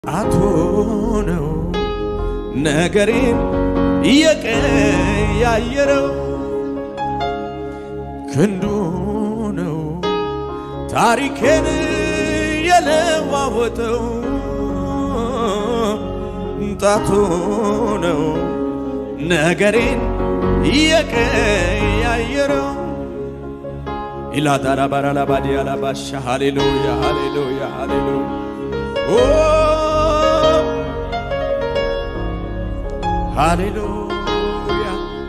አቶ ነው ነገሬን እየቀያየረው ክንዱ ነው ታሪኬን የለዋወጠው ጣቱ ነው ነገሬን እየቀያየረው ኢላዳራባራላባዲያላባሻ ሃሌሉያ ሃሌሉያ ሃሌሉያ ኦ ሃሌሉያ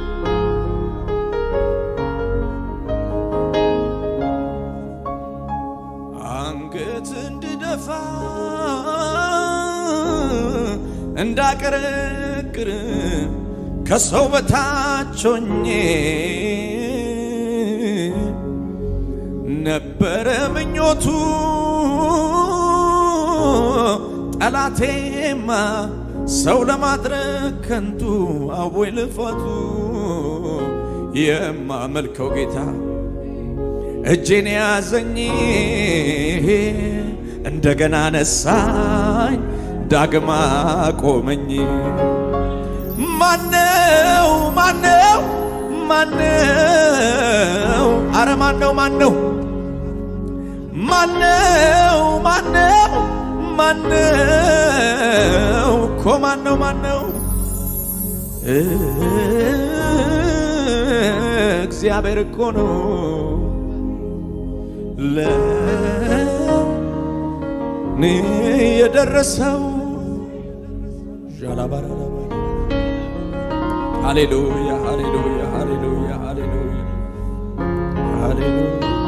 አንገት እንድደፋ እንዳቀረቅር ከሰው በታች ሆኜ ነበረ ምኞቱ ጠላቴማ ሰው ለማድረግ ከንቱ አቦይ ልፋቱ የማመልከው ጌታ እጄን ያዘኝ እንደገና ነሳኝ ዳግማ ቆመኝ ማነው ማነው ማነው አረ ማነው ማነው ማነው ማነው ማነው እኮ ማነው ማነው እግዚአብሔር እኮ ነው ለኔ የደረሰው ዣላባራላባ ሃሌሉያ ሃሌሉያ ሃሌሉያ ሃሌሉያ ሃሌሉያ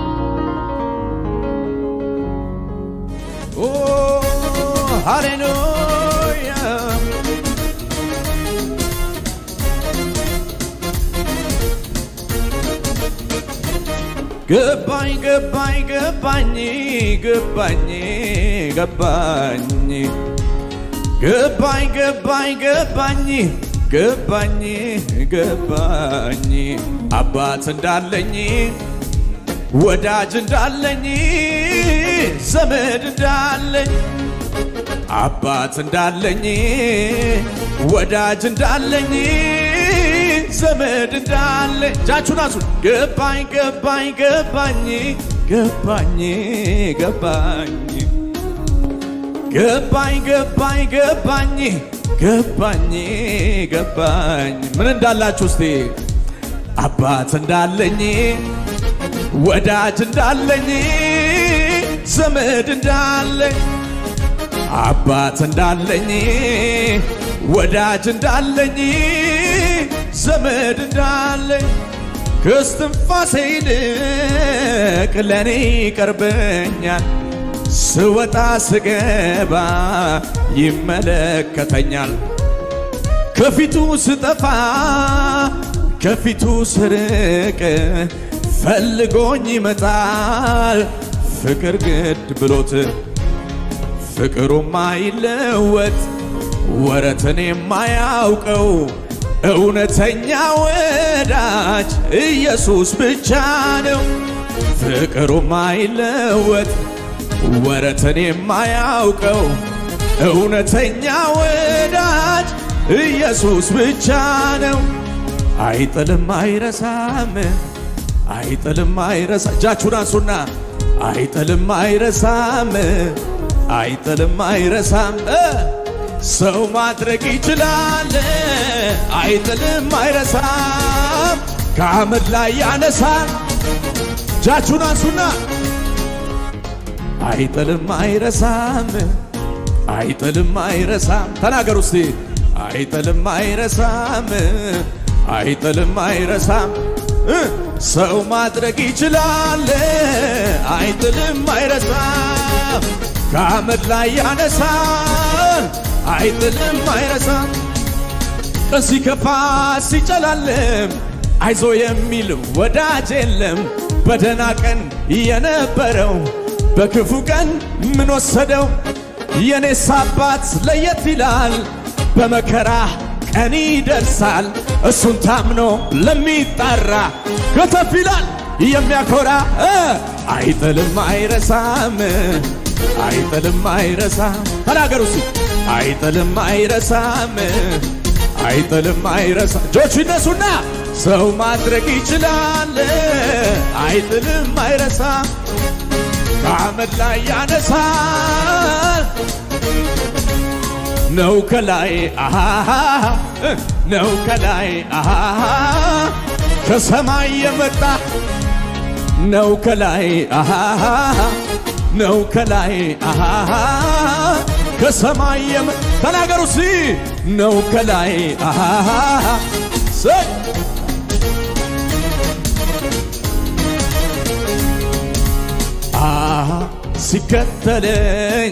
ኦ ሃሌሉያ ገባኝ ገባኝ ገባኝ ገባኝ ገባኝ ገባኝ ገባኝ ገባኝ ገባኝ ገባኝ አባት እንዳለኝ ወዳጅ እንዳለኝ ዘመድ እንዳለኝ አባት እንዳለኝ ወዳጅ እንዳለኝ ዘመድ እንዳለኝ እጃችሁን አንሱ። ገባኝ ገባኝ ገባኝ ገባኝ ገባኝ ገባኝ ገባኝ ገባኝ ገባኝ ገባኝ ምን እንዳላችሁ እስቲ አባት እንዳለኝ ወዳጅ እንዳለኝ ዘመድ እንዳለኝ አባት እንዳለኝ ወዳጅ እንዳለኝ ዘመድ እንዳለኝ ከስትንፋሴ ይልቅ ለእኔ ይቀርበኛል ስወጣ ስገባ ይመለከተኛል ከፊቱ ስጠፋ ከፊቱ ስርቅ ፈልጎኝ ይመጣል ፍቅር ግድ ብሎት ፍቅሩ ማይለወጥ ወረትን የማያውቀው እውነተኛ ወዳጅ ኢየሱስ ብቻ ነው። ፍቅሩ ማይለወጥ ወረትን የማያውቀው እውነተኛ ወዳጅ ኢየሱስ ብቻ ነው። አይጥልም አይረሳም፣ አይጥልም አይረሳ እጃችሁን አንሱና አይጥልም አይረሳም፣ አይጥልም አይረሳም ሰው ማድረግ ይችላል። አይጥልም አይረሳም፣ ከአመድ ላይ ያነሳል። እጃችሁን አንሱና አይጥልም አይረሳም፣ አይጥልም አይረሳም። ተናገሩ እስቲ አይጥልም አይረሳም፣ አይጥልም አይረሳም። ሰው ማድረግ ይችላል። አይጥልም አይረሳም፣ ከአመድ ላይ ያነሳል። አይጥልም አይረሳም። ሲከፋ ሲጨላልም አይዞ የሚል ወዳጅ የለም። በደና ቀን የነበረው በክፉ ቀን ምን ወሰደው? የኔስ አባት ለየት ይላል። በመከራ ቀን ይደርሳል። እሱን ታምኖ ለሚጣራ ከተፍ ይላል የሚያኮራ አይጥልም አይረሳም አይጥልም አይረሳም። ተናገሩ እስቲ አይጥልም አይረሳም አይጥልም አይረሳም። እጆች ይነሱና ሰው ማድረግ ይችላል። አይጥልም አይረሳም ከአመድ ላይ ያነሳል ነው ከላይ አሃ ነው ከላይ አሃ ከሰማይ የመጣ ነው ከላይ አሃ ነው ከላይ አሃ ከሰማይ የመጣ ተናገሩ ሲ ነው ከላይ አሃ ሰይ አሃ ሲከተለኝ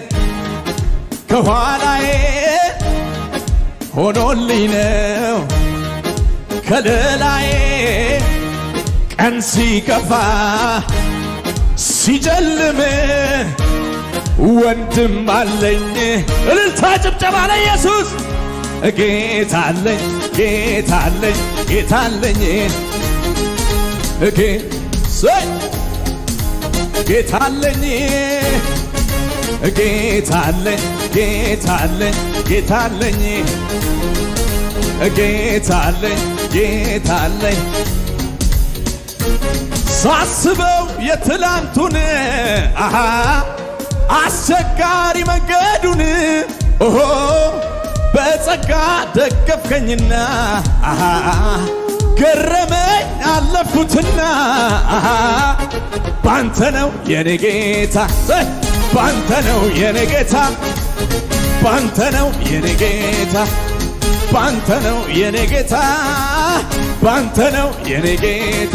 ከኋላዬ ሆኖልኝ ነው ከለላዬ ቀን ሲከፋ ሲጨልም ወንድም አለኝ። እልልታ ጭብጨባ ለኢየሱስ ጌታ አለኝ ጌታ አለኝ ጌታ አለኝ እጌ ሰይ ጌታ አለኝ ጌታ አለኝ ጌታ አለኝ ጌታ አለኝ ጌታ አለኝ ጌታ አለኝ ሳስበው የትላንቱን አሃ አስቸጋሪ መንገዱን ኦሆ በጸጋ ደገፍከኝና አሃ ገረመኝ አለፍኩትና አሃ ባንተ ነው የኔ ጌታ ባንተ ነው የኔ ጌታ ባንተ ነው የኔ ጌታ ባንተ ነው የኔ ጌታ ባንተ ነው የኔ ጌታ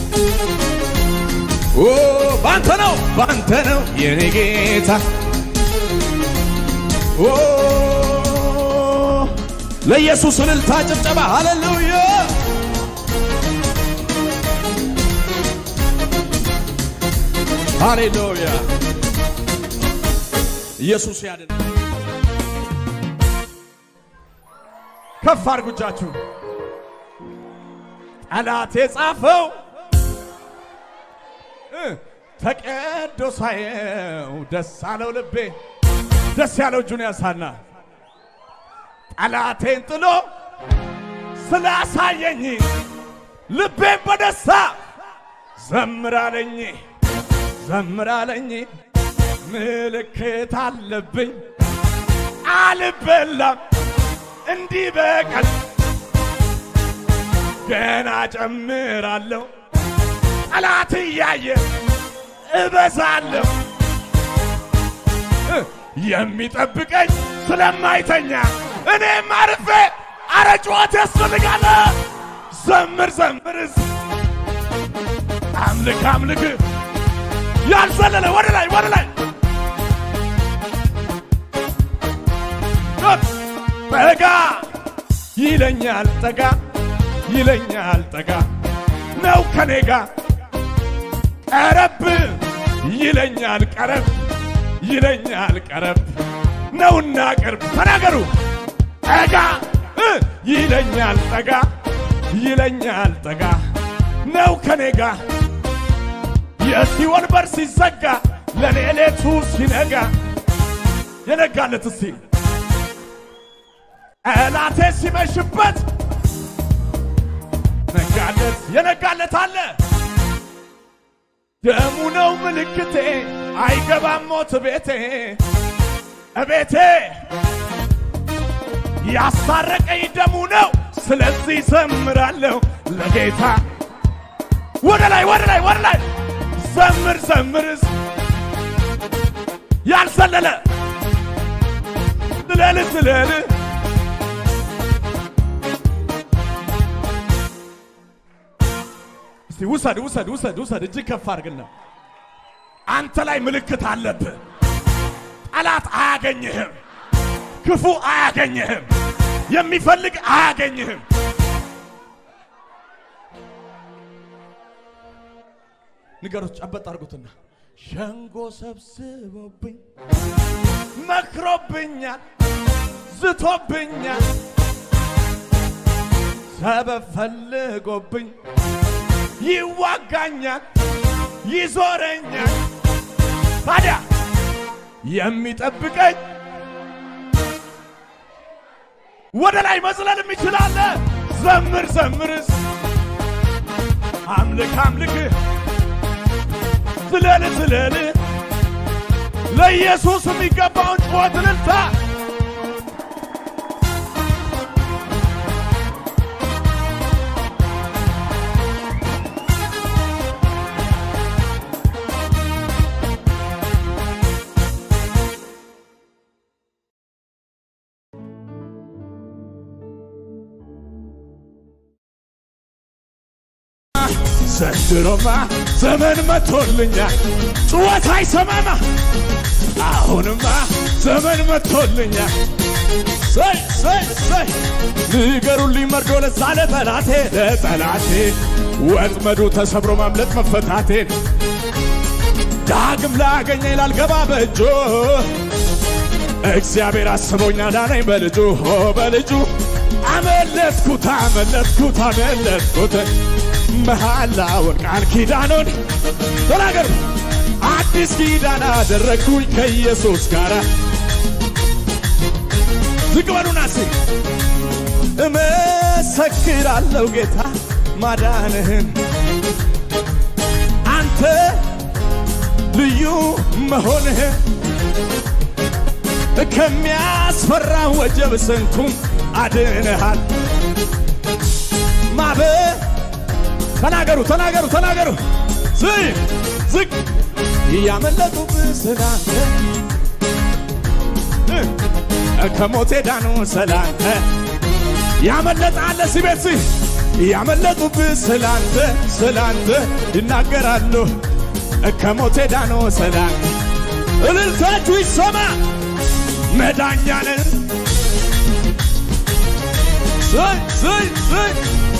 ኦ ባንተ ነው ባንተ ነው የኔ ጌታ ኦ ለኢየሱስ እልልታ ጭብጨባ ሃሌሉያ ሃሌሉያ ኢየሱስ ያድን ከፍ አድርጉ እጃችሁ ጠላት የጻፈው ተቀዶ ሳየው ደስ አለው ልቤ ደስ ያለው እጁን ያሳና ጠላቴን ጥሎ ስላሳየኝ ልቤን በደስታ ዘምራለኝ ዘምራለኝ ምልክት አለብኝ አልበላም እንዲህ በቀል ገና ጨምራለሁ ጠላት እያየ እበዛለሁ የሚጠብቀኝ ስለማይተኛ እኔም አርፌ አረ ጩኸት ያስፈልጋል ዘምር ዘምርስ አምልክ አምልክ ያልዘለለ ወደ ላይ ወደ ላይ ጠጋ ይለኛል ጠጋ ይለኛል ጠጋ ነው ከኔ ጋ ቀረብ ይለኛል ቀረብ ይለኛል ቀረብ ነውና ቅርብ ተናገሩ ጠጋ ይለኛል ጠጋ ይለኛል ጠጋ ነው ከኔ ጋ የሲኦል በር ሲዘጋ ለኔ ሌቱ ሲነጋ የነጋለት እስቲ ጠላቴ ሲመሽበት ነጋለት የነጋለት አለ ደሙ ነው ምልክቴ አይገባም ሞት ቤቴ እቤቴ ያስታረቀኝ ደሙ ነው ስለዚህ ዘምራለሁ ለጌታ ወደ ላይ ወደ ላይ ወደ ላይ ዘምር ዘምርስ ያልዘለለ ዝለል ዝለል እስቲ ውሰድ ውሰድ ውሰድ ውሰድ እጅግ ከፍ አድርግና አንተ ላይ ምልክት አለብህ ጠላት አያገኝህም ክፉ አያገኝህም የሚፈልግ አያገኝህም ንገሮች ጨበጥ አድርጉትና ሸንጎ ሰብስቦብኝ መክሮብኛል ዝቶብኛል ሰበብ ፈልጎብኝ ይዋጋኛል ይዞረኛል ታዲያ የሚጠብቀኝ ወደ ላይ መዝለል የሚችላለ ዘምር ዘምርስ አምልክ አምልክ ዝለል ዝለል ለኢየሱስ የሚገባውን ጩኸት እልልታ ዘንድሮማ ዘመን መቶልኛል፣ ጩኸት አይሰማማ። አሁንማ ዘመን መቶልኛል። ሰይ ሰይ ሰይ ንገሩልኝ መርዶ ለዛ ለጠላቴ ለጠላቴ ወጥመዱ ተሰብሮ ማምለጥ መፈታቴን ዳግም ላገኘኝ ላልገባ በእጁ እግዚአብሔር አስቦኛ ዳነኝ በልጁ ሆ በልጁ አመለጥኩት አመለጥኩት አመለጥኩት መሐላውን ቃል ኪዳኑን ተናገሩ አዲስ ኪዳን አደረግኩኝ ከኢየሱስ ጋር ዝቅ በሉና ሲ እመሰክራለሁ ጌታ ማዳንህን አንተ ልዩ መሆንህን ከሚያስፈራ ወጀብ ስንቱን አድንሃል ማበ ተናገሩ ተናገሩ ተናገሩ ዝቅ ዝቅ እያመለጡብህ ስላንተ ከሞቴ ዳኑ ስላንተ ያመለጣለ ሲቤት ሲ ያመለጡብህ ስላንተ ስላንተ ይናገራሉ ከሞቴ ዳኑ ስላንተ እልልታችሁ ይሰማ መዳኛንን ዝቅ ዝቅ ዝቅ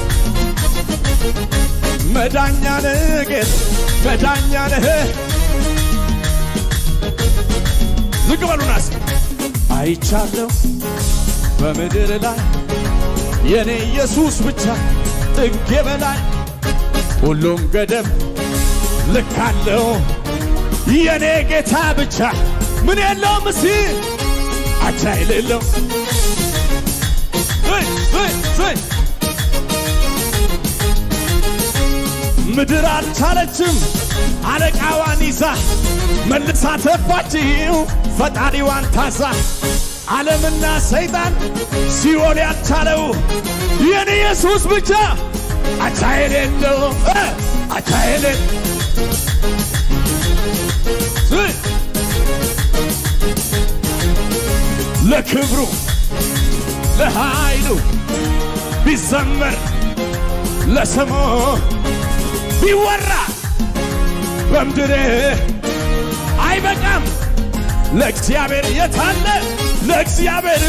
መዳኛ ነህ ጌታ መዳኛ ነህ። ዝቅ በሉና እስኪ አይቻለሁ በምድር ላይ የኔ ኢየሱስ ብቻ ጥጌ በላይ ሁሉም ገደብ ልክ አለው የኔ ጌታ ብቻ ምን የለውም እስቲ አቻ የሌለው ምድር አልቻለችም አለቃዋን ይዛ መልሳ ተፋችው ፈጣሪዋን ታዛ ዓለምና ሰይጣን ሲኦል ያልቻለው የኔ ኢየሱስ ብቻ አቻ የሌለው አቻ የሌለ ለክብሩ ለኃይሉ ቢዘመር ለስሙ ቢወራ በምድር አይበቃም። ለእግዚአብሔር የታለ ለእግዚአብሔር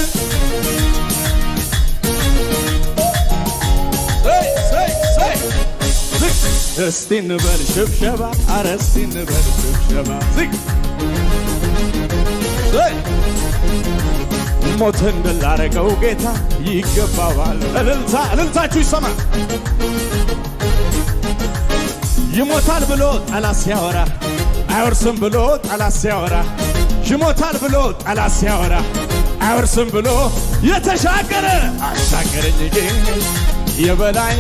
እስቲ እንበል ሽብሸባ፣ አረ እስቲ እንበል ሽብሸባ። ዝግ ሞትን ድል ላረገው ጌታ ይገባዋል። እልልታ እልልታችሁ ይሰማ። ይሞታል ብሎ ጠላት ሲያወራ አይወርስም ብሎ ጠላት ሲያወራ ይሞታል ብሎ ጠላት ሲያወራ አይወርስም ብሎ የተሻገረ አሻገረኝ ግን የበላይ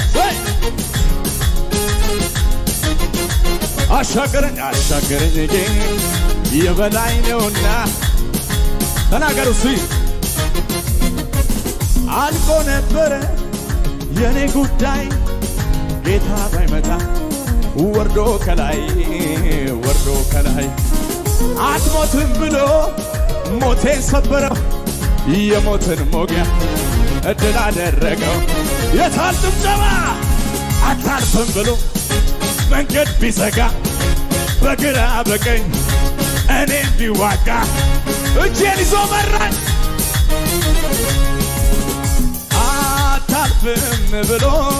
አሻገረኝ አሻገረኝ ግን የበላይ ነውና ተናገሩ ሲ አልቆ ነበረ የኔ ጉዳይ ጌታ ባይመጣ ወርዶ ከላይ ወርዶ ከላይ አትሞትም ብሎ ሞቴን ሰበረው የሞትን ሞጊያ እድል አደረገው። የታል ጭብጨባ? አታልፍም ብሎ መንገድ ቢዘጋ በግራ በቀኝ እኔ እንዲዋጋ እጄን ይዞ መራኝ። አታልፍም ብሎ